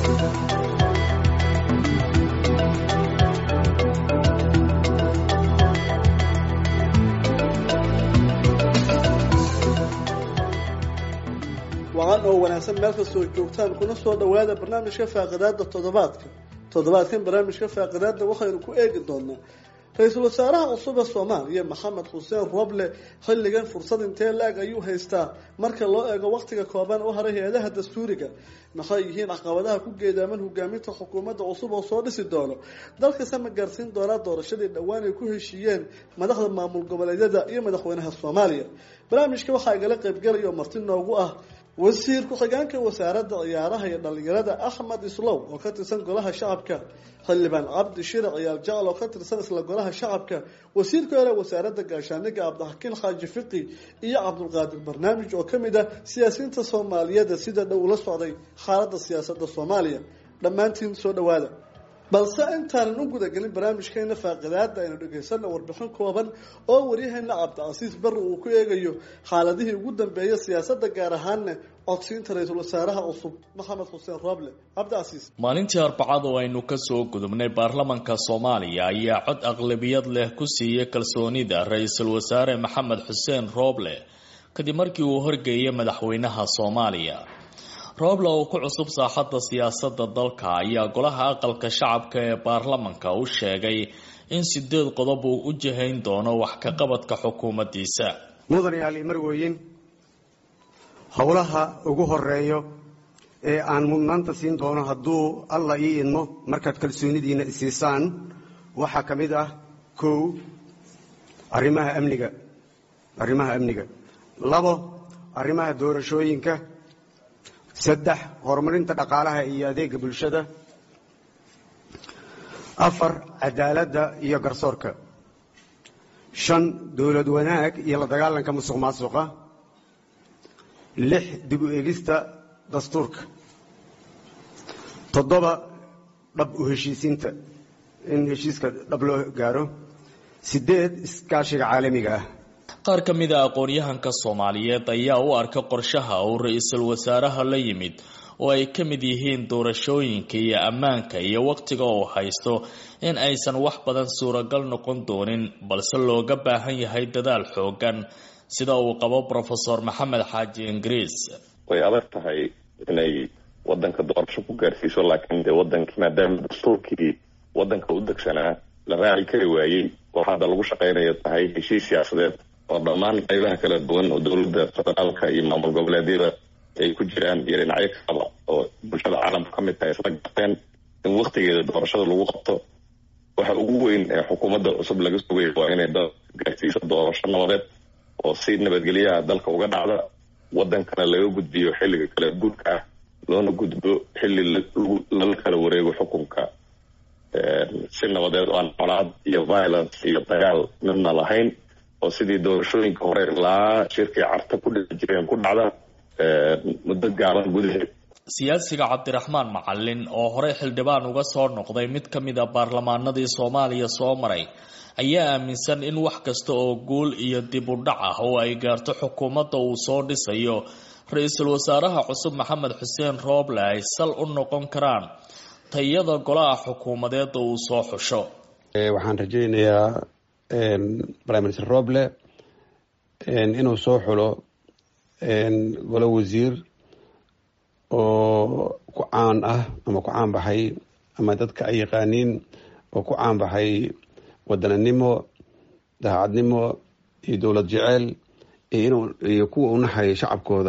wacan oo wanaagsan meel kastoo joogtaan kuna soo dhawaada barnaamijka faaqidaada toddobaadka toddobaadkan barnaamijka faaqidaada waxaynu ku eegi doonaa ra-iisul wasaaraha cusub ee soomaaliya maxamed xuseen roble xilligan fursad intee la-eg ayuu haystaa marka loo eego waqtiga kooban u haray hay-adaha dastuuriga maxay yihiin caqabadaha ku geedaaman hogaaminta xukuumadda cusub oo soo dhisi doono dalkase ma gaarsiin doonaa doorashadii dhowaan ay ku heshiiyeen madaxda maamul goboleedyada iyo madaxweynaha soomaaliya barnaamijka waxaa igala qaybgalaya oo marti noogu ah wasiir ku-xigeenka wasaaradda ciyaaraha iyo dhalinyarada axmed islow oo ka tirsan golaha shacabka xildhibaan cabdi shirac ciyaal jecel oo ka tirsan isla golaha shacabka wasiirka hore wasaaradda gaashaaniga cabdixakiin xaaji fiqi iyo cabdulqaadir barnaamij oo ka mid ah siyaasiyiinta soomaaliyeed sida dhow ula socday xaaladda siyaasadda soomaaliya dhammaantiin soo dhawaada balse intaanan u gudagelin barnaamijkeena faaqidaada aynu dhegaysana warbixin kooban oo waryaheena cabdicasiis barri uu ku eegayo xaaladihii ugu dambeeya siyaasadda gaar ahaanna codsiinta ra-iisul wasaaraha cusub maxamed xuseen roble cabdicasiis maalintii arbacada oo aynu kasoo gudubnay baarlamanka soomaaliya ayaa cod aqlabiyad leh ku siiyey kalsoonida ra-iisul wasaare maxamed xuseen roble kadib markii uu horgeeyay madaxweynaha soomaaliya rooble oo ku cusub saaxadda siyaasadda dalka ayaa golaha aqalka shacabka ee baarlamanka u sheegay in sideed qodob uu u jihayn doono wax ka qabadka xukuumaddiisa mudanayaal marweyin howlaha ugu horeeyo ee aan mudnaanta siin doono hadduu alla ii idmo markaad kalsoonidiina isiisaan waxaa ka mid ah kow arrimaha amniga arrimaha amniga labo arrimaha doorashooyinka saddex horumarinta dhaqaalaha iyo adeega bulshada afar cadaaladda iyo garsoorka shan dowlad wanaag iyo la dagaalanka musuq maasuqa lix dib u eegista dastuurka toddoba dhab u heshiisiinta in heshiiska dhab loo gaaro sideed iskaashiga caalamiga ah qaar ka mid a aqoon-yahanka soomaaliyeed ayaa u arka qorshaha uu ra-iisul wasaaraha la yimid oo ay ka mid yihiin doorashooyinka iyo ammaanka iyo wakhtiga uu haysto in aysan wax badan suuragal noqon doonin balse looga baahan yahay dadaal xoogan sida uu qabo rofesor maxamed xaaji ingiriis way adag tahay inay wadanka doorasho ku gaarsiiso laakiin dee wadankii maadaama dastuurkii wadanka u degsanaa la raaci kari waayey oo hadda lagu shaqaynaya tahay heshiis siyaasadeed oo dhammaan qaybaha kala duwan oo dowladda federaalka iyo maamul goboleedyada ay ku jiraan iyo dhinacyo kalaba oo bulshada caalamka ka mid tahay isla garteen in waktigeeda doorashada lagu qabto waxa ugu weyn ee xukuumadda cusub laga sugay waa inay dal gaarsiiso doorasho nabadeed oo si nabadgelyaha dalka uga dhacda wadankana laga gudbiyo xilliga kala guurka ah loona gudbo xilli lala kala wareego xukunka si nabadeed oo aan colaad iyo violence iyo dagaal midna lahayn oo sidii doorashooyinka hore ilaa shirkii carta ku dhici jireen ku dhacda muddo gaaban gudaheed siyaasiga cabdiraxmaan macalin oo horey xildhibaan uga soo noqday mid ka mid a baarlamaanadii soomaaliya soo maray ayaa aaminsan in wax kasta oo guul iyo dib u dhac ah oo ay gaarto xukuumadda uu soo dhisayo ra-iisul wasaaraha cusub maxamed xuseen rooble ay sal u noqon karaan tayada golaha xukuumadeeda uu soo xusho waxaan rajaynayaa prime minister roble inuu soo xulo golo wasiir oo ku caan ah ama ku caan baxay ama dadka ay yaqaaniin oo ku caan baxay wadananimo daacadnimo iyo dowlad jeceel iyo kuwa u naxaya shacabkooda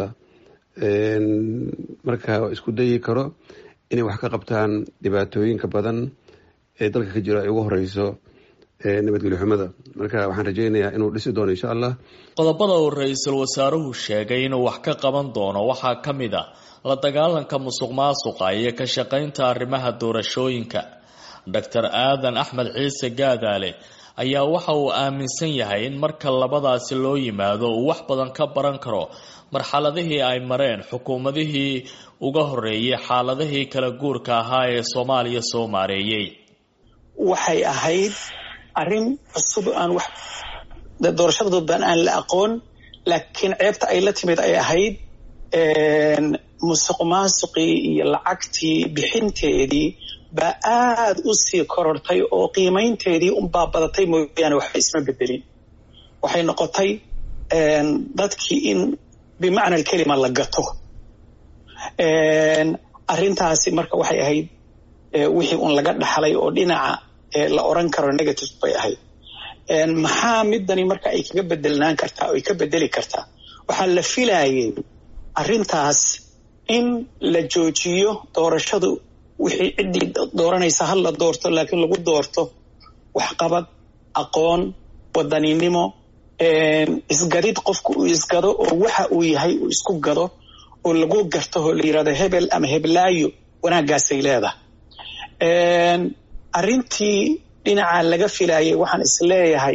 marka isku dayi karo inay wax ka qabtaan dhibaatooyinka badan ee dalka ka jiro ay ugu horeyso nabadgelyo xumada marka waxaan rajaynayaa inuu dhisi doono insha allah qodobada uu ra-iisul wasaaruhu sheegay inuu wax ka qaban doono waxaa ka mid a la dagaalanka musuq maasuqa iyo ka shaqaynta arrimaha doorashooyinka doctor aadan axmed ciise gaadaale ayaa waxa uu aaminsan yahay in marka labadaasi loo yimaado uu wax badan ka baran karo marxaladihii ay mareen xukuumadihii uga horeeyay xaaladihii kala guurka ahaa ee soomaaliya soo maareeyey waxay ahayd arrin cusub aan wax doorashada dadban aan la aqoon laakiin ceebta ay la timid ay ahayd musuq maasuqii iyo lacagtii bixinteedii baa aada u sii korortay oo qiimaynteedii unbaa badatay mooyaane waxba isma bedelin waxay noqotay dadkii in bimacna alkelima la gato arrintaasi marka waxay ahayd wixii un laga dhaxlay oo dhinaca la oran karo negative bay ahayd maxaa midani marka ay kaga bedelnaan kartaa ay ka bedeli kartaa waxaa la filayay arrintaas in la joojiyo doorashadu wixii ciddii dooranaysa ha la doorto laakiin lagu doorto waxqabad aqoon wadaninimo isgadid qofku uu isgado oo waxa uu yahay uu isku gado oo lagu garto oo la yirahdo hebel ama heblaayo wanaaggaasay leedahay arrintii dhinaca laga filayay waxaan isleeyahay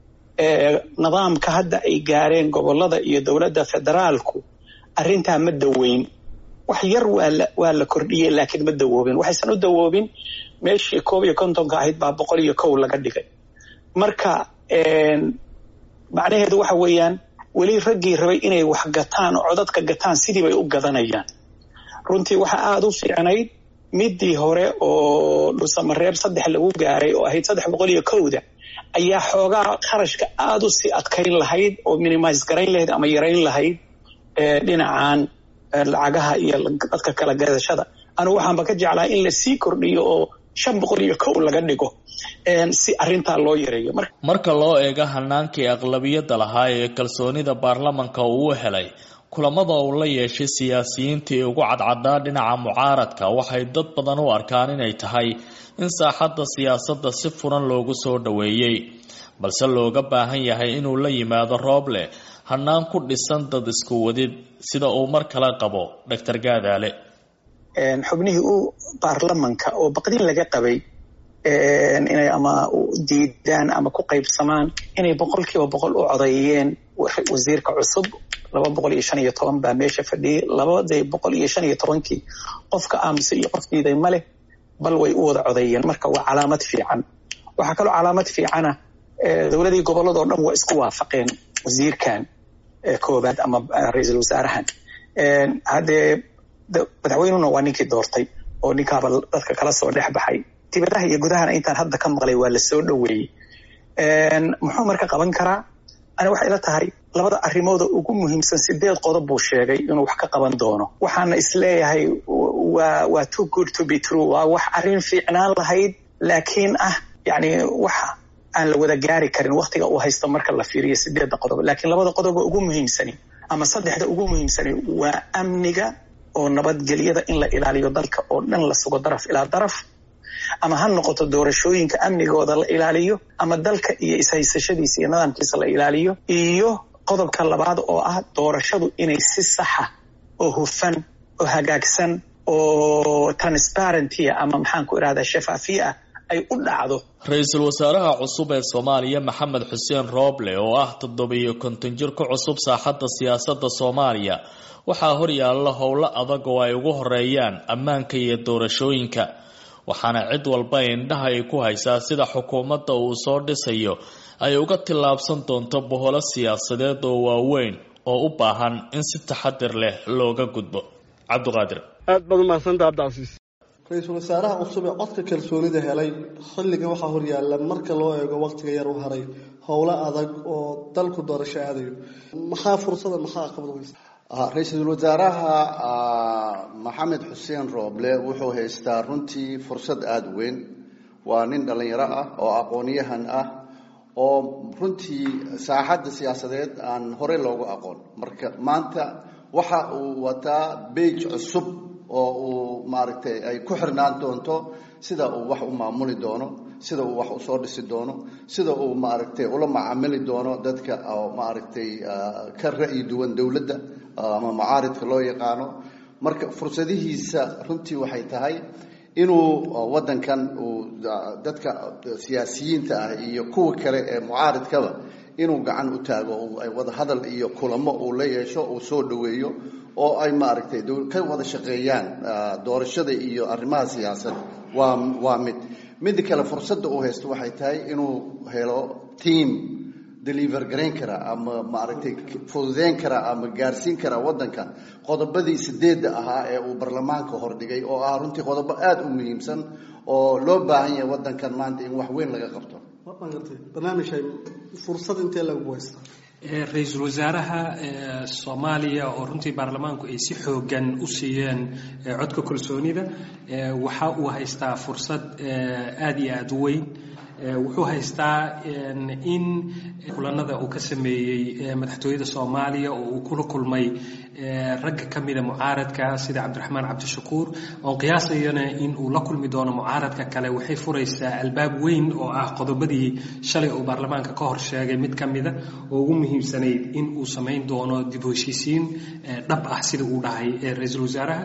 nidaamka hadda ay gaareen gobolada iyo dowladda federaalku arrintaa ma daweyn wax yar waa la kordhiyey laakiin ma dawoobin waxaysan u dawoobin meeshii koob iyo kontonka ahayd baa boqol iyo kow laga dhigay marka macnaheedu waxa weeyaan weli raggii rabay inay wax gataan oo codadka gataan sidii bay u gadanayaan runtii waxaa aada u fiicnayd midii hore oo dhusamareeb saddex lagu gaaray oo ahayd saddex boqol iyo kowda ayaa xoogaa kharashka aada u sii adkayn lahayd oo minimise garayn lahayd ama yarayn lahayd dhinacan lacagaha iyo dadka kala gadashada anigu waxaanba ka jeclaa in lasii kordhiyo oo shan boqol iyo kow laga dhigo si arrintaa loo yareeyo marka loo eego hanaankii aqlabiyadda lahaa ee kalsoonida baarlamanka uu u helay kulamada uu la yeeshay siyaasiyiintii ugu cadcadaa dhinaca mucaaradka waxay dad badan u arkaan inay tahay in saaxadda siyaasadda si furan loogu soo dhoweeyey balse looga baahan yahay inuu la yimaado rooble hanaan ku dhisan dad isku wadid sida uu mar kale qabo doctor gaadaale xubnihii u baarlamanka oo baqdin laga qabay inay ama diidaan ama ku qaybsamaan inay boqol kiiba boqol u codeeyeen wasiirka cusub laba boqol iyo shan iyo toban baa meesha fadhiyay labadii boqol iyo shan iyo tobankii qofka aamise iyo qof diiday maleh bal way u wada codeeyeen marka waa calaamad fiican waxaa kaloo calaamad fiicana dowladii gobolladoo dhan waa isku waafaqeen wasiirkan koobaad ama ra-iisul wasaarahan haddee madaxweynuna waa ninkii doortay oo ninkaaba dadka kala soo dhex baxay dibadaha iyo gudahana intaan hadda ka maqlay waa la soo dhoweeyey muxuu marka qaban karaa ani waxay la tahay labada arrimooda ugu muhiimsan sideed qodob buu sheegay inuu wax ka qaban doono waxaana isleeyahay waa waa too good to be true waa wax arrin fiicnaan lahayd laakiin ah yani wax aan la wada gaari karin waktiga uu haysto marka la fiiriyo sideedda qodob laakiin labada qodoba ugu muhiimsani ama saddexda ugu muhiimsani waa amniga oo nabadgelyada in la ilaaliyo dalka oo dhan la sugo daraf ilaa daraf ama ha noqoto doorashooyinka amnigooda la ilaaliyo ama dalka iyo ishaysashadiisa iyo nidaamkiisa la ilaaliyo iyo qodobka labaad oo ah doorashadu inay si saxa oo hufan oo hagaagsan oo transparentia ama maxaan ku irahdaa shafaafiye ah ay u dhacdo ra-iisul wasaaraha cusub ee soomaaliya maxamed xuseen rooble oo ah toddobiyo konton jir ku cusub saaxadda siyaasadda soomaaliya waxaa horyaalla howlo adag oo ay ugu horeeyaan ammaanka iyo doorashooyinka waxaana cid walba indhaha ay ku haysaa sida xukuumadda uu soo dhisayo ay uga tillaabsan doonto boholo siyaasadeed oo waaweyn oo u baahan in si taxadir leh looga gudbo cabdiqaadir aad baad umahadsanta cabdicasiis ra-iisul wasaaraha cusub ee codka kalsoonida helay xilligan waxaa horyaalla marka loo eego waqtiga yar u haray howlo adag oo dalku doorasho aadayo maxaa fursada maxaa aqabad weysa ra-iisul wasaaraha maxamed xuseen rooble wuxuu haystaa runtii fursad aada weyn waa nin dhallinyaro ah oo aqoonyahan ah oo runtii saaxadda siyaasadeed aan horey loogu aqoon marka maanta waxa uu wataa beij cusub oo uu maaragtay ay ku xirnaan doonto sida uu wax u maamuli doono sida uu wax usoo dhisi doono sida uu maaragtay ula macaamili doono dadka oo maaragtay ka ra'yi duwan dowladda ama mucaaridka loo yaqaano marka fursadihiisa runtii waxay tahay inuu waddankan uu dadka siyaasiyiinta ah iyo kuwa kale ee mucaaridkaba inuu gacan u taago ay wada hadal iyo kulamo uu la yeesho uu soo dhoweeyo oo ay maaragtay ka wada shaqeeyaan doorashada iyo arrimaha siyaasadda waa waa mid midda kale fursadda uu haysto waxay tahay inuu helo tiam deliver garayn kara ama maaragtay fududeyn kara ama gaarsiin kara waddanka qodobadii sideedda ahaa ee uu baarlamaanka hordhigay oo ah runtii qodobo aada u muhiimsan oo loo baahan yahay waddankan maanta in wax weyn laga qabto barnaamij fursad intee lagu haystaa ra-iisul wasaaraha soomaaliya oo runtii baarlamaanku ay si xoogan u siiyeen codka kalsoonida waxa uu haystaa fursad aada iyo aada u weyn wuxuu haystaa in kulanada uu ka sameeyey madaxtooyada soomaaliya oo uu kula kulmay ragga ka mida mucaaradka sida cabdiraxmaan cabdishakuur oon qiyaasayana in uu la kulmi doono mucaaradka kale waxay furaysaa albaab weyn oo ah qodobadii shalay uu baarlamaanka ka hor sheegay mid ka mida oo ugu muhiimsanayd in uu samayn doono dib u heshiisiin dhab ah sida uu dhahay ra-iisul wasaaraha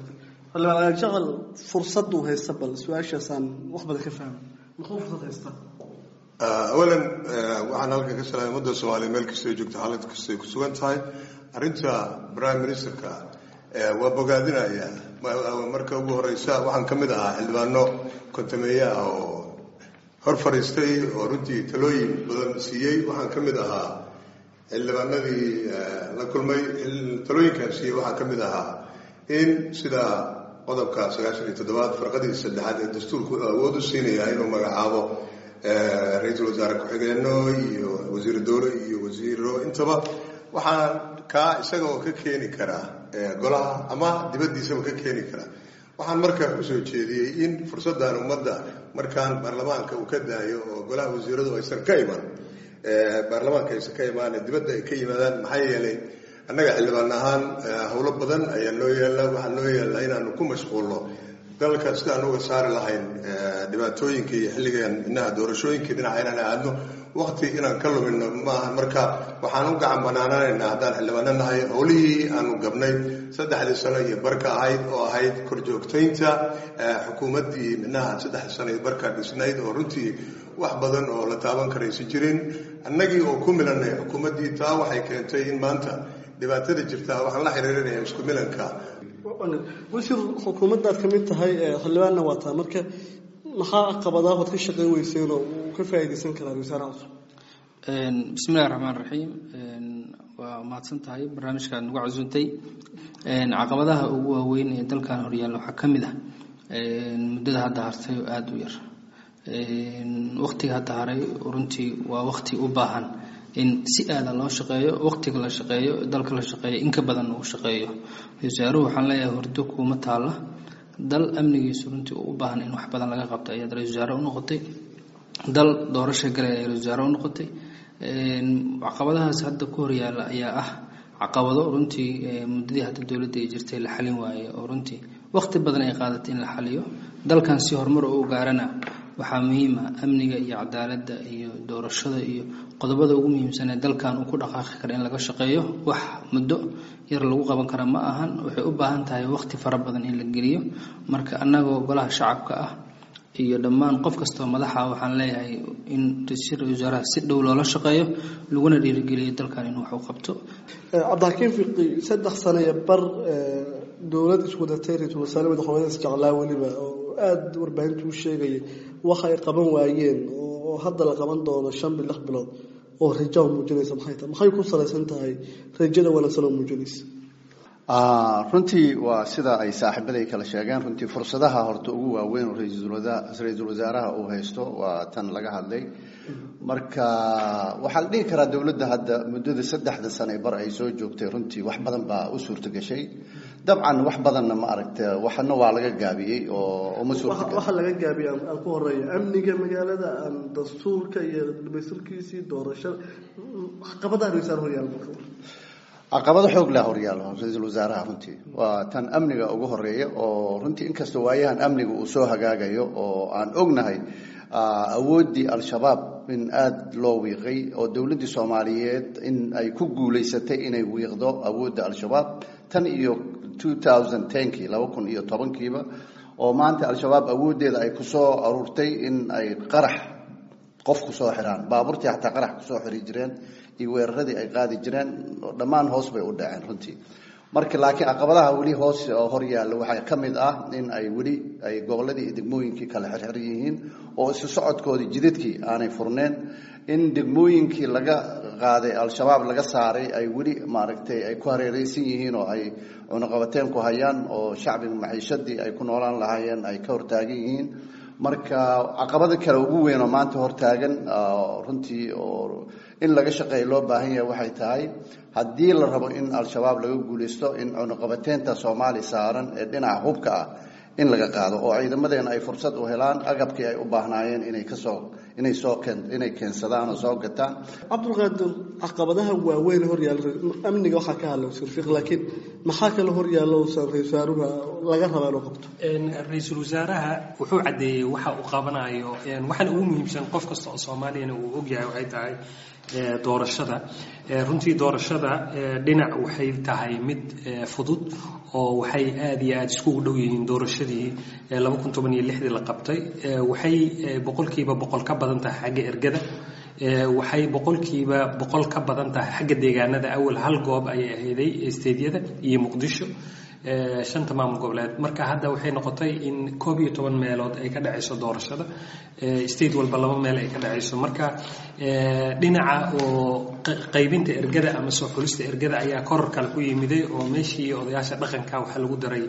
jaqal fursaduu haysta bal su-aashaasaan wax badan ka fahma muxuu fursad haystaa awalan waxaan halkan ka salaamay ummadda soomaaliya meel kastay joogto xaalad kastay ku sugan tahay arrinta prime ministerka waa bogaadinaya marka ugu horeysa waxaan ka mid ahaa xildhibaano kontameeye ah oo hor fadhiistay oo runtii talooyin badan siiyey waxaan ka mid ahaa xildhibaanadii la kulmay talooyinkaan siiyey waxaa ka mid ahaa in sida qodobka sagaashan iyo toddobaad farqadii saddexaad ee dastuurku awood u siinaya inuu magacaabo ra-iisul wasaare ku-xigeenno iyo wasiir dowle iyo wasiiro intaba waxaan kaa isaga oo ka keeni karaa golaha ama dibaddiisaba ka keeni karaa waxaan markaa kusoo jeediyey in fursaddan ummadda markaan baarlamaanka uu ka daayo oo golaha wasiiradu aysan ka iman baarlamaanka aysan ka imaan dibadda ay ka yimaadaan maxaa yeelay annaga xildhibaan ahaan howlo badan ayaa noo yeela waxaa noo yeela inaanu ku mashquulno dalka sidaan uga saari lahayn dhibaatooyinka iyo xilligan inaha doorashooyinkii dhinaca inaan aadno wakti inaan ka lumino maaha marka waxaan u gacan banaanaanaynaa haddaan xildhibaano nahay howlihii aanu gabnay saddexdii sano iyo barka ahayd oo ahayd korjoogtaynta xukuumaddii minaha saddexdii sano iyo barka dhisnayd oo runtii wax badan oo la taaban karaysa jirin annagii oo ku milanay xukuumaddii taa waxay keentay in maanta dhibaatada jirtaa waxaan la xiriirinaya isku milanka wasiir xukuumaddaad ka mid tahay xildhibaanna waa taa marka maxaa caqabadaa waad ka shaqayn weyseen oo uu ka faa'iidaysan karaa wasaaraha cusub bismillahi raxmaan raxiim waa mahadsan tahay barnaamijkaad nagu casuuntay caqabadaha ugu waaweyn ee dalkan horyaalla waxaa ka mid ah muddada hadda hartay oo aada u yar waqtiga hadda haray runtii waa waqti u baahan in si aadan loo shaqeeyo waqtiga la shaqeeyo dalka la shaqeeyo in ka badan uu shaqeeyo wasaaruhu waxaan leeyahay hordo kuuma taalla dal amnigiisu runtii u baahan in wax badan laga qabto ayaad ra-isul wasaare u noqotay dal doorasha galay ayaad ra-isul wasaare u noqotay caqabadahaas hadda ku horyaalla ayaa ah caqabado runtii muddadii hadda dowladda ay jirtay la xalin waaye oo runtii waqti badan ay qaadatay in la xaliyo dalkan si horumar u gaarana waxaa muhiima amniga iyo cadaaladda iyo doorashada iyo qodobada ugu muhiimsan ee dalkan uu ku dhaqaaqi kara in laga shaqeeyo wax muddo yar lagu qaban kara ma ahan waxay u baahan tahay waqti fara badan in la geliyo marka annagoo golaha shacabka ah iyo dhammaan qof kastoo madaxa waxaan leeyahay in ra-iisul wasaaraha si dhow loola shaqeeyo laguna dhiirigeliyo dalkan inuu wax u qabto cabdixakiin fiqi saddex sano iyo bar dowlad iswadatay ra-iisul wasaare madaxweyne isjeclaa weliba oo aada warbaahintu u sheegayay waxa ay qaban waayeen oo hadda la qaban doono shan bil lix bilood oo rajo muujinaysa maxay tahay maxay ku salaysan tahay rajada wanaagsan oo muujinaysa runtii waa sida ay saaxiibaday kala sheegeen runtii fursadaha horta ugu waaweyn oo ra-iisul wasaaraha uu haysto waa tan laga hadlay marka waxaa la dhihi karaa dowladda hadda muddada saddexda sane bar ay soo joogtay runtii wax badan baa u suurtagashay dabcan wax badanna ma aragta waxna waa laga gaabiyey oo uma waxa laga gaabiyey aan ku horeeya amniga magaalada aan dastuurka iyo dhamaystirkiisii doorashada caqabadaha ra-isul horyaal caqabado xoog leh horyaalo ra-iisul wasaaraha runtii waa tan amniga ugu horeeya oo runtii inkastoo waayahan amniga uu soo hagaagayo oo aan ognahay awooddii al-shabaab in aada loo wiiqay oo dowladdii soomaaliyeed in ay ku guulaysatay inay wiiqdo awoodda al-shabaab tan iyo two thousand tenkii laba kun iyo tobankiiba oo maanta al-shabaab awooddeeda ay kusoo aruurtay in ay qarax qof kusoo xiraan baabuurtii xataa qarax kusoo xiri jireen iyo weeraradii ay qaadi jireen dhammaan hoos bay u dhaceen runtii marka laakiin caqabadaha weli hoos hor yaalla waxaa ka mid ah in ay weli ay gobolladii iyo degmooyinkii kala xirxir yihiin oo isu socodkoodii jidadkii aanay furneen in degmooyinkii laga qaaday al-shabaab laga saaray ay weli maaragtay ay ku hareereysan yihiin oo ay cunuqabateen ku hayaan oo shacbiga maciishadii ay ku noolaan lahaayeen ay ka hortaagan yihiin marka caqabada kale ugu weyn oo maanta hortaagan runtii oo in laga shaqeeya loo baahan yahay waxay tahay haddii la rabo in al-shabaab laga guulaysto in cunuqabateynta soomaaliya saaran ee dhinaca hubka ah in laga qaado oo ciidamadeena ay fursad u helaan agabkii ay u baahnaayeen inay kasoo inay soo inay keensadaan oo soo gataan cabdulqaadir caqabadaha waaweyn horyaalla amniga waxaa ka hadla wasiir fiq laakiin maxaa kale horyaalla uusan ra-isul wasaaruhu laga rabaa inuu qabto ra-iisul wasaaraha wuxuu caddeeyey waxa uu qabanayo waxaana ugu muhiimsan qof kasta oo soomaaliyana uu ogyahay waxay tahay doorashada runtii doorashada dhinac waxay tahay mid fudud oo waxay aada iyo aada iskugu dhow yihiin doorashadii laba kun toban iyo lixdii la qabtay waxay boqolkiiba boqol ka badan tahay xagga ergada waxay boqolkiiba boqol ka badan tahay xagga deegaanada awal hal goob ayay ahayday stediyada iyo muqdisho shanta maamul goboleed marka hadda waxay noqotay in koob iyo toban meelood ay ka dhacayso doorashada state walba laba meel ay ka dhacayso marka dhinaca oo qaybinta ergada ama soo xulista ergada ayaa koror kale ku yimiday oo meeshii odayaasha dhaqanka waxaa lagu daray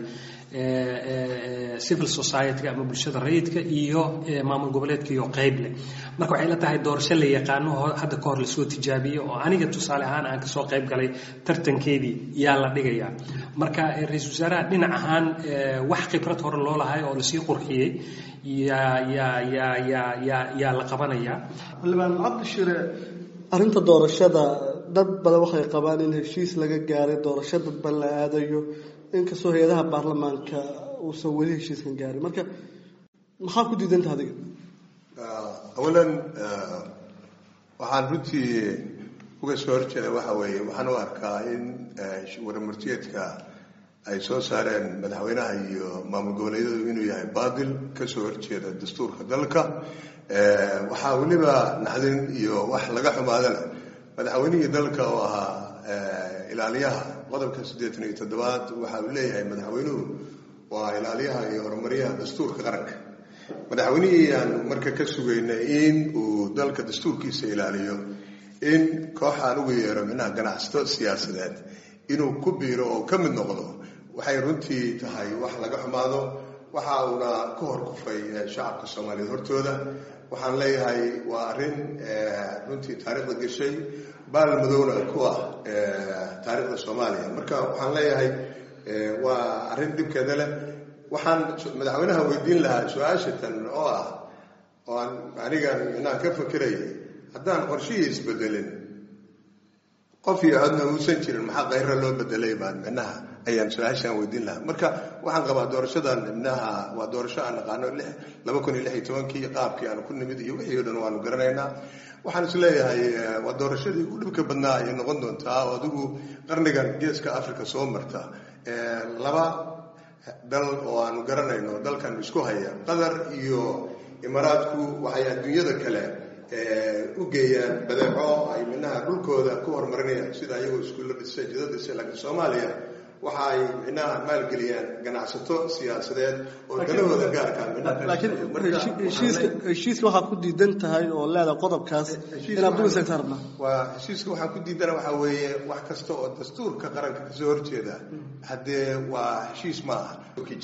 civil society ama bulshada rayidka iyo maamul goboleedka iyo qayb leh marka waxay la tahay doorasho la yaqaano hadda ka hor lasoo tijaabiyo oo aniga tusaale ahaan aan kasoo qayb galay tartankeedii yaa la dhigayaa marka ra-iisul wasaaraha dhinac ahaan wax khibrad hore loo lahay oo lasii qurxiyey yaa yaa yaa yaa yaa yaa la qabanayaa xildhibaan cabdishire arrinta doorashada dad badan waxay qabaan in heshiis laga gaaray doorasho dadban la aadayo inkastoo hay-adaha baarlamaanka uusan weli heshiiskan gaarin marka maxaa ku diidanta adiga awalan waxaan runtii uga soo horjeeda waxa weeye waxaan u arkaa in waramartiyeedka ay soo saareen madaxweynaha iyo maamul goboleedyadu inuu yahay baadil kasoo horjeeda dastuurka dalka waxaa weliba naxdin iyo wax laga xumaadana madaxweynihii dalka oo ahaa ilaaliyaha qodobka siddeetan iyo toddobaad waxa uu leeyahay madaxweynuhu waa ilaaliyaha iyo horumaryaha dastuurka qaranka madaxweynihii aan marka ka sugaynay in uu dalka dastuurkiisa ilaaliyo in kooxaan ugu yeero minaha ganacsato siyaasadeed inuu ku biiro oo ka mid noqdo waxay runtii tahay wax laga xumaado waxa uuna ka hor kufay shacabka soomaaliyeed hortooda waxaan leeyahay waa arrin runtii taariikhda gashay baal madowna ku ah taariikhda soomaaliya marka waxaan leeyahay waa arrin dhibkeeda leh waxaan madaxweynaha weydiin lahaa su-aashatan oo ah oo aan anigan inaan ka fakirayay haddaan qorshihii isbedelin qof iyo codna uusan jirin maxaa kayra loo bedelay baan micnaha ayaan su-aashaan weydiin lahaa marka waxaan qabaa doorashadan micnaha waa doorasho aan naqaano laba kun iyo lix iyo tobankii qaabkii aanu ku nimid iyo wixii o dhan waanu garanaynaa waxaan is leeyahay waa doorashadii ugu dhibka badnaa ayay noqon doontaa oo adigu qarnigan geeska africa soo marta laba dal oo aanu garanayno dalkan isku haya qatar iyo imaaraadku waxay adduunyada kale u geeyaan badeeco ay minaha dhulkooda ku horumarinayaan sida ayagoo iskuulla dhisay jida dhisay laakiin soomaaliya waxa ay minaha maalgeliyaan ganacsato siyaasadeed oo dalahooda gaarheshiiska waxaa ku diidan tahay oo leeda qodobkaas inaad dul istaagtaan rabnaa waa heshiiska waxaan ku diidana waxaa weeye wax kasta oo dastuurka qaranka kasoo horjeeda haddee waa heshiis ma aha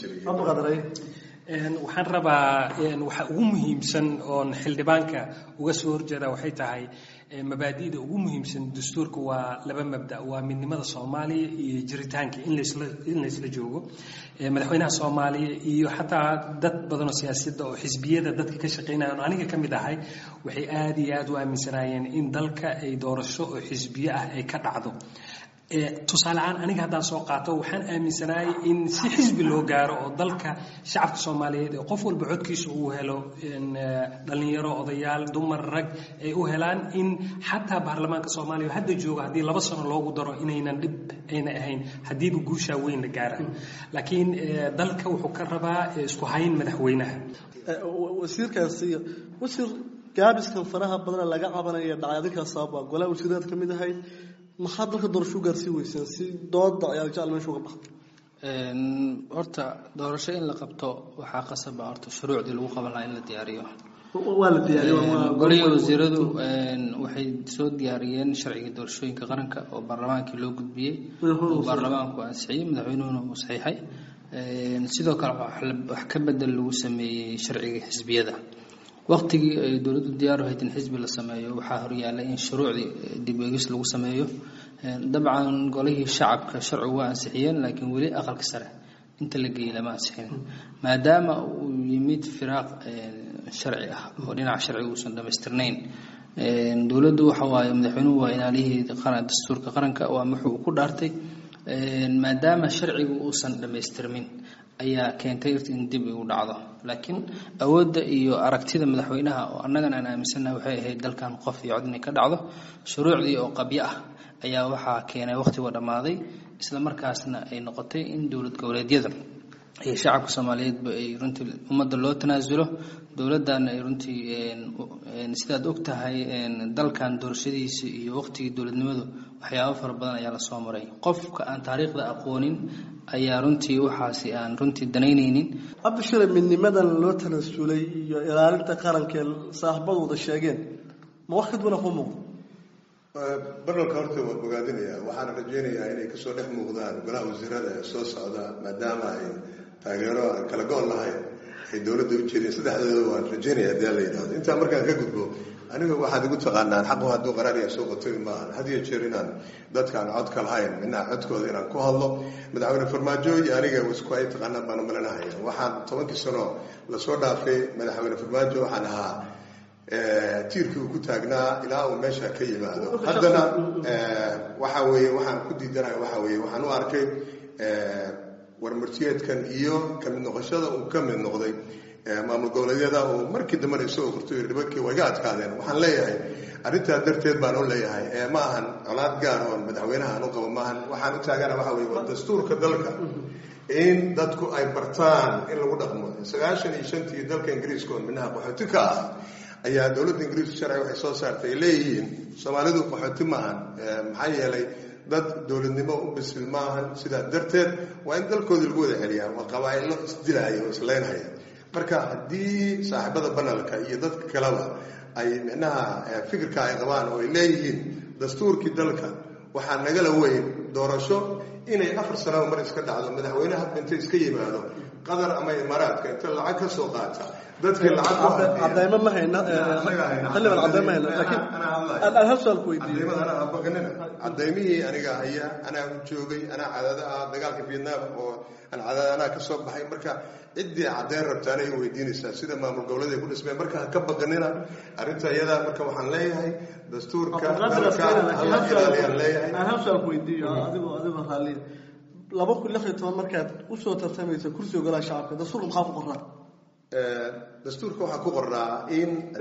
waxaan rabaa waxa ugu muhiimsan oon xildhibaanka uga soo horjeeda waxay tahay mabaadi'da ugu muhiimsan dastuurka waa laba mabda waa midnimada soomaaliya iyo jiritaanka in laysla joogo madaxweynaha soomaaliya iyo xataa dad badanoo siyaasadda oo xisbiyada dadka ka shaqeynaya on aniga ka mid ahay waxay aada iyo aada u aaminsanaayeen in dalka ay doorasho oo xisbiyo ah ay ka dhacdo tusaale ahaan aniga haddaan soo qaato waxaan aaminsanaayay in si xisbi loo gaaro oo dalka shacabka soomaaliyeed ee qof walba codkiisa uu helo dhalinyaro odayaal dumar rag ay u helaan in xataa baarlamaanka soomaaliya hadda jooga haddii laba sano loogu daro inaynan dhib ayna ahayn haddiiba guushaa weyn la gaara laakiin dalka wuxuu ka rabaa isku hayn madaxweynaha wasiirkaasi wasiir gaabiskan faraha badan laga cabanaya dhacay adinkaa sababa golaha wasiiraad ka mid ahayd maxaa dalka doorasho u gaarsii weyseen si dooda ayaa jecel meesha uga baxda horta doorasho in la qabto waxaa qasaba horta shuruucdii lagu qaban lahaa in la diyaariyo waa la diyaariye golihii wasiiradu waxay soo diyaariyeen sharciga doorashooyinka qaranka oo baarlamaankii loo gudbiyey oo baarlamaanku ansixiyey madaxweynuhuna uu saxiixay sidoo kale wax ka bedel lagu sameeyey sharciga xisbiyada waqtigii ay dowladdu diyaar u hayd in xisbi la sameeyo waxaa horyaallay in shuruucdii dib eegis lagu sameeyo dabcan golihii shacabka sharcigu waa ansixiyeen laakiin weli aqalka sare inta la geeyey lama ansixin maadaama uu yimid firaaq sharci ah oo dhinaca sharciga uusan dhamaystirnayn dowladdu waxa waaye madaxweynuhu waa ilaaliyihii dastuurka qaranka waa wuxuu ku dhaartay maadaama sharcigu uusan dhammaystirmin ayaa keentay in dib igu dhacdo laakiin awoodda iyo aragtida madaxweynaha oo annagana aan aaminsannaha waxay ahayd dalkan qof iyo cod inay ka dhacdo shuruucdii oo qabyo ah ayaa waxaa keenay wakhtiga dhammaaday isla markaasna ay noqotay in dowlad goboleedyada iyo shacabka soomaaliyeedba ay runtii ummadda loo tanaasulo dowladdan ay runtii sidaad og tahay dalkan doorashadiisa iyo waqtigii dowladnimadu waxyaabo fara badan ayaa lasoo maray qofka aan taariikhda aqoonin ayaa runtii waxaasi aan runtii danaynaynin cabdishire midnimadan loo tanaasulay iyo ilaalinta qarankee saaxiibadu wada sheegeen ma wax ka duwana ku muuqdo barnalka horta waa bogaadinaya waxaana rajeynayaa inay kasoo dhex muuqdaan golaha wasiirada ee soo socda maadaama ay taageero aan kala go-on lahayn ay dowladda u jeedeen saddexdooda waan rajeynaya haddii alla yidhahdo intaa markaan ka gudbo aniga waxaad igu taqaanaan xaqu hadduu qaraariya soo qotay maahan had iyo jeer inaan dadkaan codka lahayn midnaha codkooda inaan ku hadlo madaxweyne farmaajo iyo aniga isku ay taqaanaan baan malinahaya waxaan tobankii sano lasoo dhaafay madaxweyne farmaajo waxaan ahaa tiirkii uu ku taagnaa ilaa uu meesha ka yimaado haddana waxa weeye waxaan ku diidanahay waxa weeye waxaan u arkay warmartiyeedkan iyo kamid noqoshada uu ka mid noqday maamul goboleedyada uu markii dambena isagoo qortooy dhibakii waa iga adkaadeen waxaan leeyahay arrintaa darteed baan u leeyahay ma ahan colaad gaar oon madaxweynaha aan u qabo maahan waxaan u taagana waxa weye waa dastuurka dalka in dadku ay bartaan in lagu dhaqmo sagaashan iyo shantii dalka ingiriiska oo midnaha qaxooti ka ah ayaa dowladda ingiriiska sharci waxay soo saartay ay leeyihiin soomaalidu qaxooti maahan maxaa yeelay dad dowladnimo u bisil maahan sidaa darteed waa in dalkoodii lagu wada celiyaa waa qabaa-ilo isdilaaya oo isleynhaya marka haddii saaxiibada banalka iyo dadka kaleba ay micnaha fikirka ay qabaan oo ay leeyihiin dastuurkii dalka waxaa nagala weyn doorasho inay afar sanaba mar iska dhacdo madaxweyne hadba inta iska yimaado qatar ama imaaraadka inta lacag ka soo qaata dadkii lacag cadaymo ma hayna xildhibaan cadaymo ma hayna laakiin aan hal su'aal ku weydiiyo cadaymihii aniga haya anaa u joogay anaa cadaada ah dagaalka vietnam oo aan cadaada anaa ka soo baxay marka ciddii caddeyn rabta anay weydiinaysaa sida maamul goboleed ay ku dhismeen marka ha ka baqanina arrinta iyadaa marka waxaan leeyahay dastuurka dalka hala ilaaliyaan leeyahay aan hal su'aal ku weydiiyo adigoo adigoo raalliya laba kun lix iyo toban markaad usoo tartamaysa kursiga golaha shacabka dastuurka maxaa ku qoraa dastuurka waxaa ku qoraa in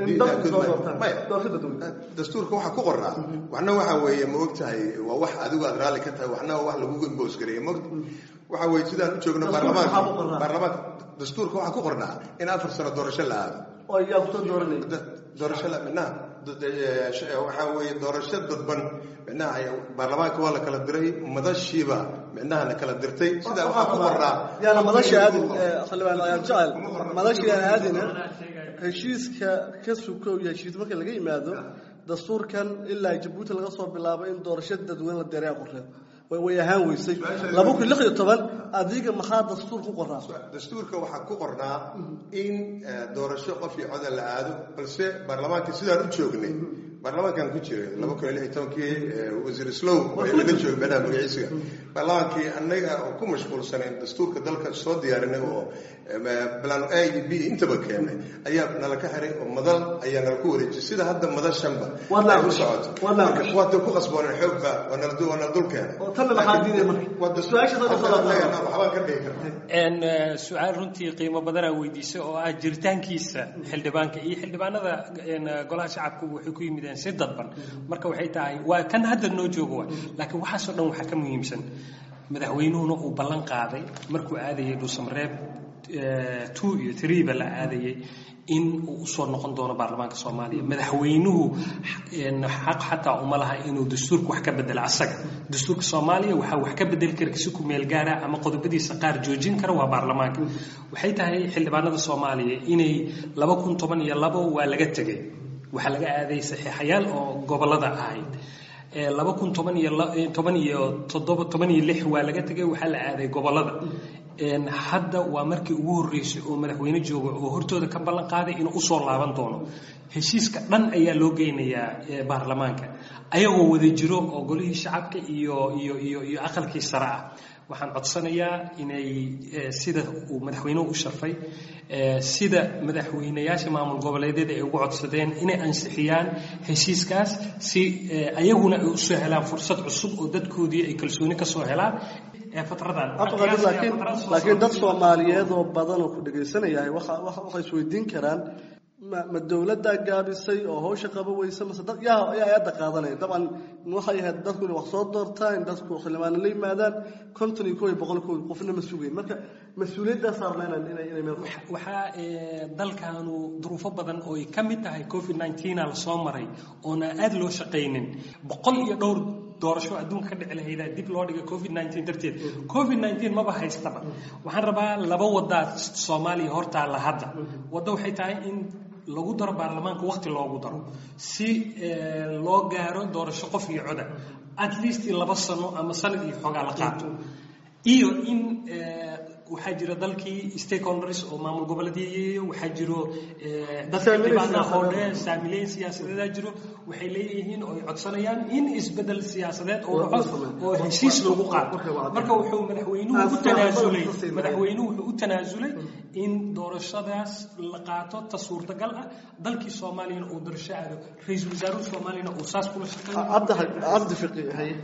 dastuurka waxaa ku qoraa waxna waxa weeye ma og tahay waa wax adigu aad raalli ka tahay waxna waa wax lagugu imboos gareeya ma waxa weye sidaan u joogno baarlamaanka baarlamaanka dastuurka waxaa ku qornaa in afar sano doorasho la aado oo yaa kusoo dooranay doorasho la midnaha waxaa weeye doorasho dadban micnaha baarlamaanka waa la kala diray madashiiba micnaha la kala dirtay sidaa waxaa ku qornaa yaana madasha aadin xildhibaan ayaan jecel madasha yaan aadina heshiiska ka sukow iyo heshiis marka laga yimaado dastuurkan ilaa jabuuti laga soo bilaabo in doorasho dadweyne la deeraa qoreen way ahaan weysay laba kun lix iyo toban adiga maxaa dastuur ku qoraa dastuurka waxaa ku qornaa in doorasho qof iyo coda la aado balse baarlamaanka sidaan u joognay baarlamaankan ku jiray laba kun iyo lix iyo tobankii wasiir slow laga joogay madaha magaciisiga baarlamaankii annaga oo ku mashquulsanayn dastuurka dalka soo diyaarinay oo plan a iyo b intaba keenay ayaa nala ka xiray oo madal ayaa nala ku wareejiyay sida hadda madashanba ay u socoto waata ku qasbooneen xoogba waa nala dul keenay su-aal runtii qiimo badanaa weydiisay oo ah jiritaankiisa xildhibaanka iyo xildhibaanada golaha shacabku waxay ku yimideen si dadban marka waxay tahay waa kan hadda noo joogo wa laakiin waxaasoo dhan waxaa ka muhiimsan madaxweynuhuna uu ballan qaaday markuu aadayay dhuusamareeb two iyo threeba la aadayay in uu usoo noqon doono baarlamaanka soomaaliya madaxweynuhu xaq xataa uma laha inuu dastuurka wax ka bedelo asaga dastuurka soomaaliya waxaa wax ka bedeli kara si ku meel gaara ama qodobadiisa qaar joojin kara waa baarlamaanka waxay tahay xildhibaanada soomaaliya inay laba kun toban iyo labo waa laga tegay waxaa laga aaday saxiixayaal oo gobolada ahayd laba kun toban iyo toban iyo toddoba toban iyo lix waa laga tegay waxaa la aaday gobolada hadda waa markii ugu horreysay oo madaxweyne jooga oo hortooda ka ballan qaaday inuu usoo laaban doono heshiiska dhan ayaa loo geynayaa baarlamaanka ayagoo wada jiro oo golihii shacabka iyo iyo iyo iyo aqalkii sare ah waxaan codsanayaa inay sida uu madaxweynuhu u sharfay sida madaxweynayaasha maamul goboleedyada ay ugu codsadeen inay ansixiyaan heshiiskaas si ayaguna ay usoo helaan fursad cusub oo dadkoodii ay kalsooni kasoo helaan laakiin dad soomaaliyeed oo badan oo ku dhagaysanayahay waxay isweydiin karaan ma dowladdaa gaabisay oo hawsha qaba weysa mase dad yaa ayaa eedda qaadanaya dabcan waxay ahayd dadku inay wax soo doortaan in dadku xildhibaano la yimaadaan konton iyo kow iyo boqol kow qofna ma sugayn marka mas-uuliyaddaa saarna inay inay meel waxaa dalkaanu duruufo badan oo ay ka mid tahay covid nineteen la soo maray oona aada loo shaqaynin boqol iyo dhowr doorasho adduunka ka dhici lahaydaa dib loo dhigay covid nineteen darteed covid nineteen maba haystaba waxaan rabaa laba wadaa soomaaliya hortaalla hadda waddo waxay tahay in lagu daro baarlamaanka waqti loogu daro si loo gaaro doorasho qof iyo coda at least laba sano ama sanad iyo xoogaa la qaato iyo in waxaa jira dalkii stakeholders oo maamul goboleedyay waxaa jiro dadka xildhibaanaha oo dhan saamileyn siyaasadeedaa jiro waxay leeyihiin oo ay codsanayaan in isbedel siyaasadeed oo dhaco oo heshiis lagu qaato marka wuxuu madaxweynuhu u tanaasulay madaxweynuhu wuxuu u tanaasulay in doorashadaas la qaato ta suurtagal ah dalkii soomaaliyana uu doorasho aado ra-iisul wasaaruhu soomaaliyana uu saas kula shaqeeycabdi fiqi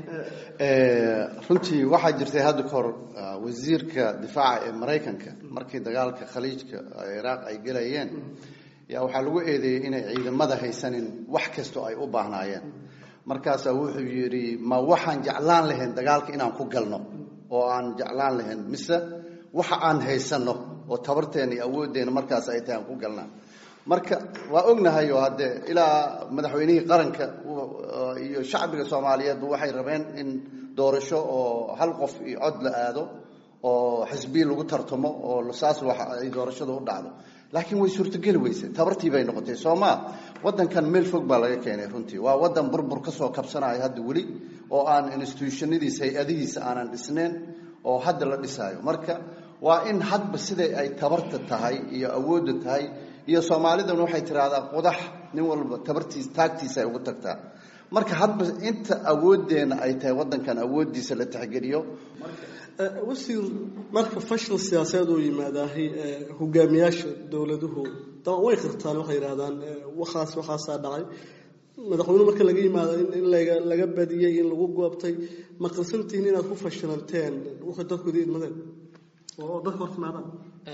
runtii waxaa jirtay hadda kahor wasiirka difaaca ee maraykanka markii dagaalka khaliijka ciraaq ay gelayeen yaa waxaa lagu eedeeyey inay ciidamada haysanin wax kastoo ay u baahnaayeen markaasaa wuxuu yidhi ma waxaan jeclaan lahayn dagaalka inaan ku galno oo aan jeclaan lahayn mise waxa aan haysanno oo tabarteena iyo awooddeena markaas ay tahay aan ku galnaa marka waa ognahay oo haddee ilaa madaxweynihii qaranka iyo shacbiga soomaaliyeedba waxay rabeen in doorasho oo hal qof iyo cod la aado oo xisbiyi lagu tartamo oo saas wax ay doorashada u dhacdo laakiin way suurtogeli weyse tabartii bay noqotay soomaa wadankan meel fog baa laga keenay runtii waa wadan burbur ka soo kabsanayo hadda weli oo aan institutionadiisa hay-adihiisa aanan dhisnayn oo hadda la dhisaayo marka waa in hadba siday ay tabarta tahay iyo awoodda tahay iyo soomaalidana waxay tiraahdaa qudax nin walba tabartiis taagtiisa ay ugu tagtaa marka hadba inta awooddeena ay tahay wadankan awooddiisa la tixgeliyo wasiir marka fashil siyaasadeed oo yimaadaahay hogaamiyaasha dowladuhu daban way qirtaan waxay yidhahdaan waxaas waxaasaa dhacay madaxweynuhu marka laga yimaado in laga laga badiyey in lagu goobtay ma qirsantihiin inaad ku fashilanteen waxay dadkooda idmadeen oo dadka hortimaadaan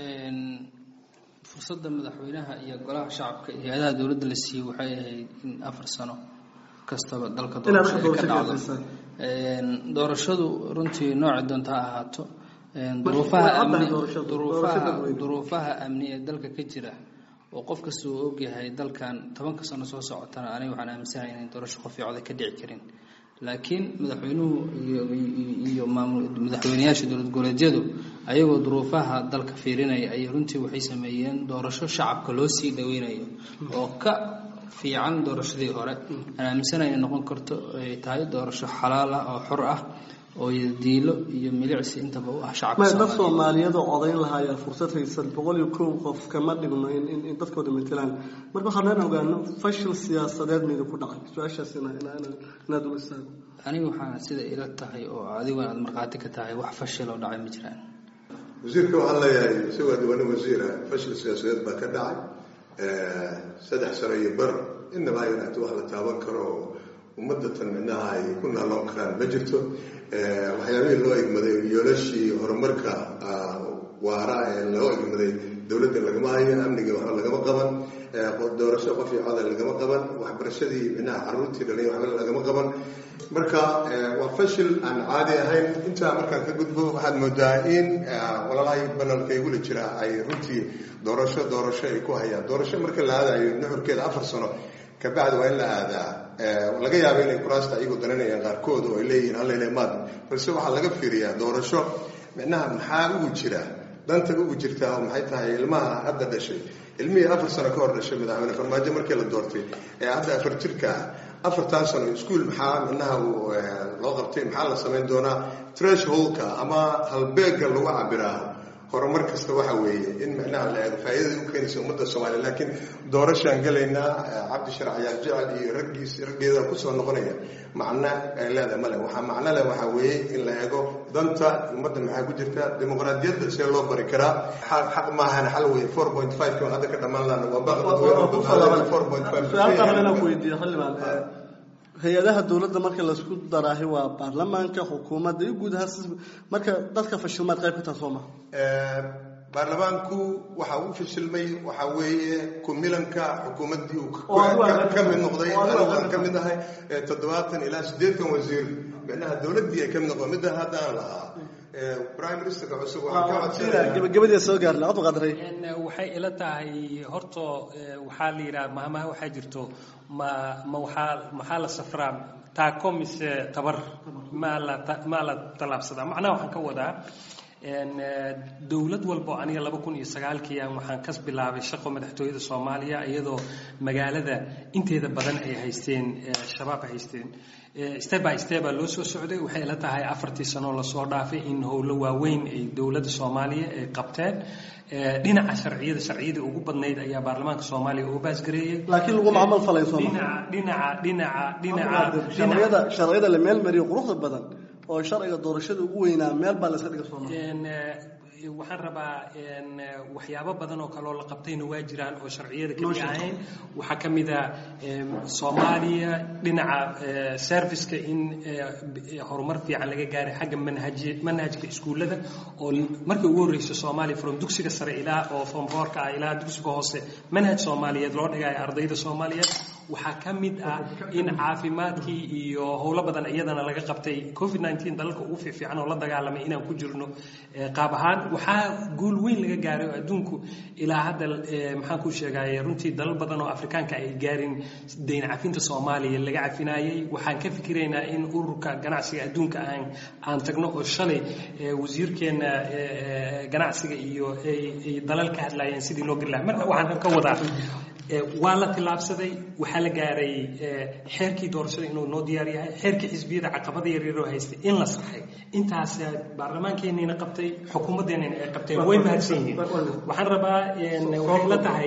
fursadda madaxweynaha iyo golaha shacabka iyo hay-adaha dowladda la siiyey waxay ahayd in afar sano kastaba dalka doorasho ay ka dhacdo doorashadu runtii nooci doonta ha ahaato duruufaha amni duruufaha duruufaha amni ee dalka ka jira oo qof kasta uu ogyahay dalkan tobanka sano soo socotana aniga waxaan aaminsanahay inay doorasho qof iyo coday ka dhici karin laakiin madaxweynuhu iyo madaxweyneyaasha dowlad goboleedyadu ayagoo duruufaha dalka fiirinaya ayay runtii waxay sameeyeen doorasho shacabka loo sii dhaweynayo oo ka fiican doorashadii hore aan aaminsanahay inay noqon karto ay tahay doorasho xalaal ah oo xor ah oo diilo iyo milicsi intaba u ah shacabka dad soomaaliyeed oo odayn lahaa ayaa fursad haysan boqol iyo kow qof kama dhigno in dadkooda matelaan marka waxaan aan ogaano fashil siyaasadeed mayda ku dhacay su-aashaas inaad ula istaago aniga waxaana sida ila tahay oo adiguna aada markhaati ka tahay wax fashil oo dhacay ma jiraan wasiirka waxaan leeyahay isagoo diwaano wasiira fashil siyaasadeed baa ka dhacay saddex sano iyo bar inaba aynaata wax la taaban karo oo ummadatan midnaha ay ku naaloon karaan ma jirto waxyaabihii loo egmaday yoolashii horumarka waara ee loo egmaday dowladda laga lagama hayo amnigii waxba lagama qaban doorasho qof iyo codal lagama qaban waxbarashadii micnaha caruurtii dhalay waxba lagama qaban marka waa fashil aan caadi ahayn intaa markaan ka gudbo waxaad moodaa in walalahay banalka igula jira ay runtii doorasho doorasho ay ku hayaan doorasho marka la aadayo nuxurkeeda afar sano kabacdi waa in la aadaa laga yaabo inay kuraasta ayagu daranayaan qaarkood oo ay leeyihiin hallayla maad balse waxaa laga fiiriyaa doorasho micnaha maxaa ugu jira danta ugu jirtaa oo maxay tahay ilmaha hadda dhashay ilmihii afar sano ka hor dhashay madaxweyne farmaajo markii la doortay ee hadda afar jirka ah afartan sano iskuol maxaa micnaha loo qabtay maxaa la samayn doonaa thresholdka ama halbeega lagu cabiraa horumar kasta waxa weeye in micnaha la eego faa'iidada u keenaysa ummadda soomaaliya laakiin doorashaan gelaynaa cabdi sharac yaal jecel iyo raggiis raggeeda kusoo noqonaya macno ay leedahay male waxaa macno leh waxaa weeye in la eego danta ummadda maxaa ku jirta dimuqraadiyadda see loo bari karaa xaq maahan xal weeye four point five kan hadda ka dhammaan laana waa baaq dadweyne four point five weydiiyo xildhibaan hay-adaha dowladda marka laisku daraahi waa baarlamaanka xukuumadda iyo guud ahaan marka dadka fashilmaad qayb ka taha soo maha baarlamaanku waxa uu fashilmay waxaa weeye kumilanka xukuumaddii uu ka mid noqday anigu aan ka mid ahay toddobaatan ilaa siddeetan wasiir micnaha dowladdii ay ka mid noqdo midda hadda aan lahaa prime ministerka cusub waxaan ka codsanaya gabagabadii soo gaarna cod qadray waxay ila tahay horta waxaa la yidhaha mahmaha waxaa jirto ma ma waxaa maxaa la safraa taako mise tabar maa la maa la tallaabsadaa macnaha waxaan ka wadaa dowlad walbo aniga laba kun iyo sagaalkii aan waxaan kas bilaabay shaqo madaxtooyada soomaaliya iyadoo magaalada inteeda badan ay haysteen shabaab haysteen step by step baa loo soo socday waxay ila tahay afartii sanoo lasoo dhaafay in howlo waaweyn ay dowladda soomaaliya ay qabteen dhinaca sharciyada sharciyadii ugu badnayd ayaa baarlamaanka soomaaliya oo baasgareeyey laakiin lagu macamal falay soo dhinaca dhinaca dhinaca sharciyada sharciyada la meel mariyo quruxda badan oo sharciga doorashada ugu weynaa meel baa la iska dhiga sooma waxaan rabaa waxyaabo badan oo kaleoo la qabtayna waa jiraan oo sharciyada kamid ahayn waxaa ka mid a soomaaliya dhinaca serviceka in horumar fiican laga gaaray xagga manhaj manhajka iskuullada oo markii ugu horreysay soomaaliya from dugsiga sare ilaa oo from foorka ah ilaa dugsiga hoose manhaj soomaaliyeed loo dhigayo ardayda soomaaliyeed waxaa ka mid ah in caafimaadkii iyo howlo badan iyadana laga qabtay covid nteen dalalka ugu fiifiican oo la dagaalamay inaan ku jirno qaab ahaan waxaa guul weyn laga gaaray oo adduunku ilaa hadda maxaan ku sheegay runtii dalal badan oo afrikaanka ay gaarin dayn cafinta soomaaliya laga cafinaayey waxaan ka fikiraynaa in ururka ganacsiga adduunka aan aan tagno oo shalay wasiirkeena ganacsiga iyo ay dalal ka hadlaayeen sidii loo gari lahaa marka waxaan ka wadaa waa la tillaabsaday waxaa la gaaray xeerkii doorashada inuu noo diyaar yahay xeerkii xisbiyada caqabada yaryaroo haystay in la saxay intaas baarlamaankeenina qabtay xukuumaddeenina ay qabteen way mahadsan yihiin waxaan rabaa waxay la tahay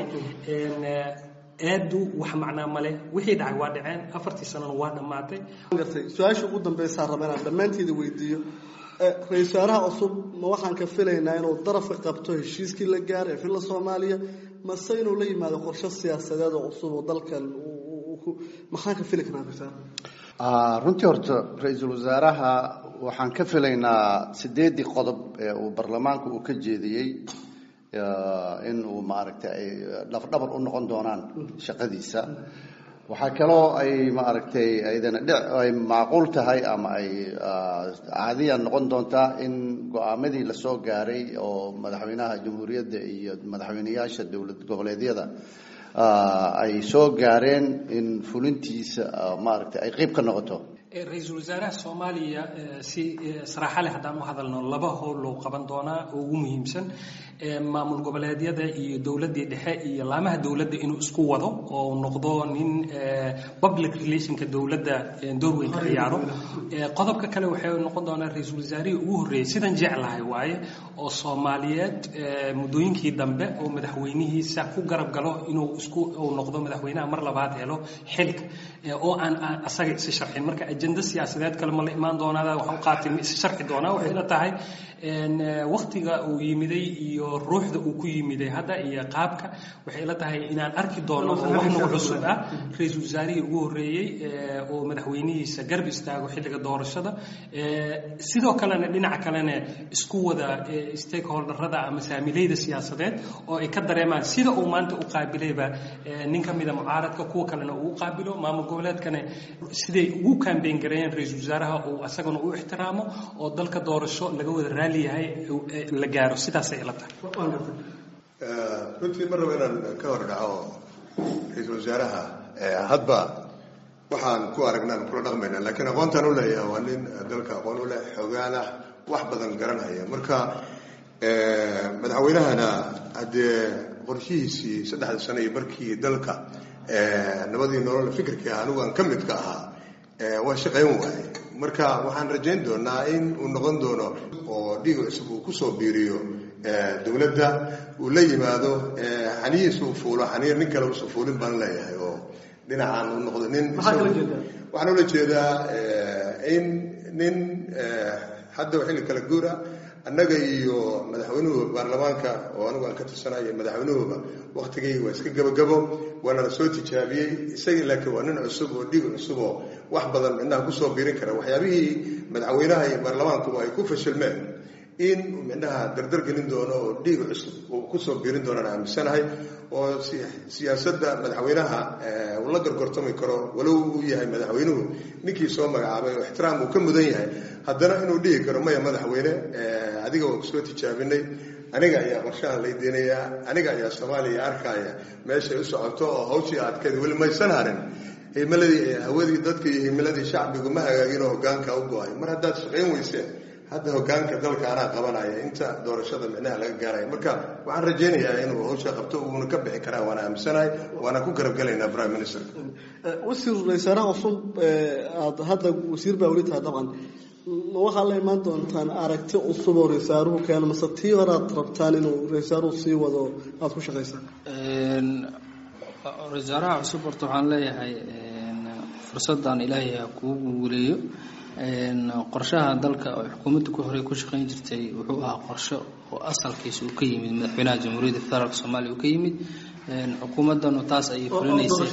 aadu wax macnaa male wixii dhacay waa dhaceen afartii sanona waa dhammaatay su-aasha ugu dambeysaa raba inaan dhammaanteeda weydiiyo ra-isul wasaaraha cusub ma waxaan ka filaynaa inuu darafka qabto heshiiskii la gaaray ee filla soomaaliya mase inuu la yimaado qorshe siyaasadeed oo cusub oo dalkan maxaan ka fili karaa ra runtii horta ra-iisul wasaaraha waxaan ka filaynaa sideedii qodob ee uu baarlamaanku uu ka jeediyey in uu maaragtay ay dhafdhabar u noqon doonaan shaqadiisa waxaa kaloo ay maaragtay aydana dhic ay macquul tahay ama ay caadiya noqon doontaa in go-aamadii lasoo gaaray oo madaxweynaha jamhuuriyadda iyo madaxweyneyaasha dowlad goboleedyada ay soo gaareen in fulintiisa maaragtay ay qeyb ka noqoto ra-iisul wasaaraha soomaaliya si saraaxa leh haddaan u hadalno laba howl loo qaban doonaa oo ugu muhiimsan maamul goboleedyada iyo dowladdii dhexe iyo laamaha dowladda inuu isku wado oo noqdo nin public relationka dowladda door weyn ka ciyaaro qodobka kale waxay noqon doonaa ra-iisul wasaarihii ugu horreeyey sidan jeclahay waaye oo soomaaliyeed muddooyinkii dambe oo madaxweynihiisa ku garab galo inuu isku uu noqdo madaxweynaha mar labaad helo xilka oo aan asaga isi sharxin marka ajenda siyaasadeed kale ma la imaan doonaa waxaan u qaatay ma is sharxi doonaa waxay ila tahay waktiga uu yimiday iyo ruuxda uu ku yimiday hadda iyo qaabka waxay ila tahay inaan arki doono oo wax nagu cusub ah ra-iisul wasaarihii ugu horreeyey oo madaxweynihiisa garb istaago xilliga doorashada sidoo kalena dhinaca kalena isku wada stakeholderada ama saamileyda siyaasadeed oo ay ka dareemaan sida uu maanta u qaabilayba nin ka mida mucaaradka kuwa kalena uu u qaabilo maamul goboleedkana siday ugu kambeyn gareeyeen ra-iisul wasaaraha uu asagana u ixtiraamo oo dalka doorasho laga wada raali yahay la gaaro sidaasay ila tahay runtii ma rabo inaan ka hor dhaco ra-iisul wasaaraha hadba waxaan ku aragnaan kula dhaqmayna laakiin aqoontaan u leeyahay waa nin dalka aqoon u leh xoogaan ah wax badan garanhaya marka madaxweynahana haddee qorshihiisii saddexda sano iyo markii dalka nabadii nolol fikirkii ah anigu aan ka mid ka ahaa waa shaqayn waaye marka waxaan rajayn doonaa in uu noqon doono oo dhiig cusub uu kusoo biiriyo dowladda uu la yimaado xaniyiis uu fuulo xaniir nin kale usa fuulin baan leeyahay oo dhinacaan uu noqdo nin waxaan ula jeedaa in nin hadda xilli kala guura annaga iyo madaxweynuhu baarlamaanka oo anigu aan ka tirsanayo madaxweynuhuba waktigayga waa iska gabagabo waana la soo tijaabiyey isagii laakiin waa nin cusub oo dhiig cusub oo wax badan midnaha kusoo biirin kara waxyaabihii madaxweynaha iyo baarlamaankuba ay ku fashilmeen in midnaha dardar gelin doono oo dhiig cusub uu kusoo biirin doonaan aaminsanahay oo siyaasadda madaxweynaha uu la gorgortami karo walow uu yahay madaxweynuhu ninkii soo magacaabay oo ixtiraam uu ka mudan yahay haddana inuu dhihi karo maya madaxweyne adiga waa kusoo tijaabinay aniga ayaa qorshahan laydeenayaa aniga ayaa soomaaliya arkaya meeshay u socoto oo hawshii adkeed weli maysan harin himiladii hawadii dadka iyo himiladii shacbigu ma hagaagino hogaanka u go-ay mar haddaad shaqayn weyseen hadda hogaanka dalka anaa qabanaya inta doorashada micnaha laga gaaraya marka waxaan rajaynayaa inuu hawsha qabto uuna ka bixi karaa waana aaminsanahay waana ku garabgelaynaa prime ministerka wasiir wasaaraha cusub aad hadda wasiir baa weli tahay dabcan waxaa la imaan doontaan aragti cusub oo raysaaruhu keeno mase tii hore aad rabtaan inuu raysaaruhu sii wado aada ku shaqaysaan wasaaraha cusub horta waxaan leeyahay fursadan ilaahay ha kuu guuleeyo qorshaha dalka oo xukuumadda ku horey ku shaqayn jirtay wuxuu ahaa qorsho oo asalkiisa uu ka yimid madaxweynaha jamhuuriyadda federaalk soomaaliya uu ka yimid xukuumaddanu taas ayay fulinaysay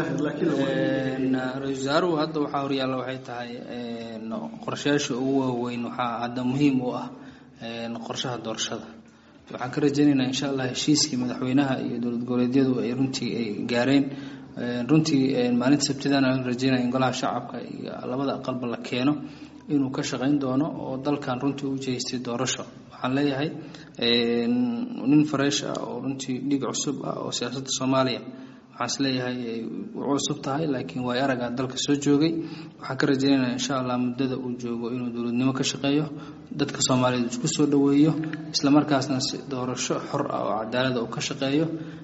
ra-isul wasaaruhu hadda waxaa horyaalla waxay tahay qorshayaasha ugu waaweyn waxaa hadda muhiim u ah qorshaha doorashada waxaan ka rajaynaynaa insha allah heshiiskii madaxweynaha iyo dowlad goboleedyadu ay runtii ay gaareen runtii maalinta sabtidana aan rajeynaya in golaha shacabka iyo labada aqalba la keeno inuu ka shaqayn doono oo dalkan runtii u jeestay doorasho waxaan leeyahay nin fareesh ah oo runtii dhiig cusub ah oo siyaasadda soomaaliya waxaan is leeyahay u cusub tahay laakiin waay aragaa dalka soo joogay waxaan ka rajaynaynaa insha allah muddada uu joogo inuu dowladnimo ka shaqeeyo dadka soomaaliyeed isku soo dhoweeyo islamarkaasna si doorasho xor ah oo cadaalada uu ka shaqeeyo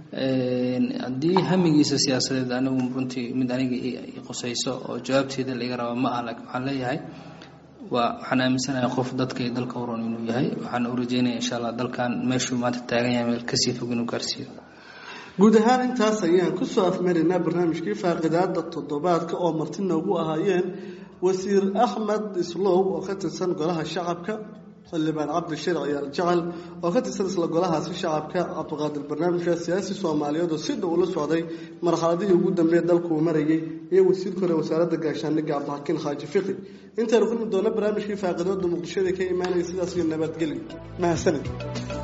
haddii hamigiisa siyaasadeed anigu runtii mid aniga qusayso oo jawaabteeda laiga raba ma ah laakiin waxaan leeyahay waa waxaan aaminsanahay qof dadka iyo dalka uron inuu yahay waxaan u rajeynaya insha allah dalkan meeshuu maanta taagan yahay meel kasii fog inuu gaarsiiyo guud ahaan intaas ayaan kusoo afmaraynaa barnaamijkii faaqidaada toddobaadka oo marti noogu ahaayeen wasiir axmed islow oo ka tirsan golaha shacabka xildhibaan cabdishir ciyaal jecel oo ka tirsan isla golahaasi shacabka cabdiqaadir barnaamijka siyaasi soomaaliyeed oo si dhow ula socday marxaladihii ugu dambeeya dalkuu marayay iyo wasiirka hore wasaaradda gaashaandhigga cabdixakiin xaaji fiqi intaynu kulmi doona barnaamijkii faaqidoodda muqdishada ka imaanaya sidaas iyo nabadgelyo mahadsanid